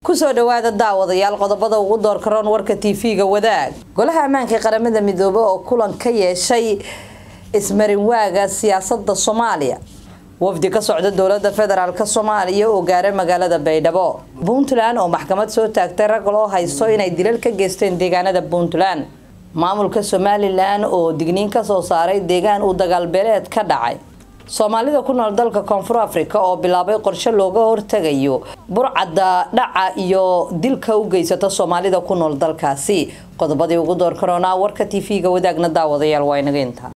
kusoo dhawaada daawadayaal qodobada ugu door karoon warka tv-ga wadaag golaha ammaanka qaramada midoobe oo kulan ka yeeshay ismarinwaaga siyaasada soomaaliya wafdi ka socda dowlada federaalk soomaaliya oo gaaray magaalada baydhabo puntland oo maxkamad soo taagtay rag loo haysto inay dilal ka geysteen deegaanada puntland maamulka somalilan oo digniin kasoo saaray deegaan uu dagaalbeeleed ka dhacay soomaalida ku nool dalka koonfur africa oo bilaabay qorshe looga hortagayo burcadda dhaca iyo dilka u geysata soomaalida ku nool dalkaasi qodobadii ugu door karoonaa warka tv-ga wadaagna daawadayaal waa inaga intaa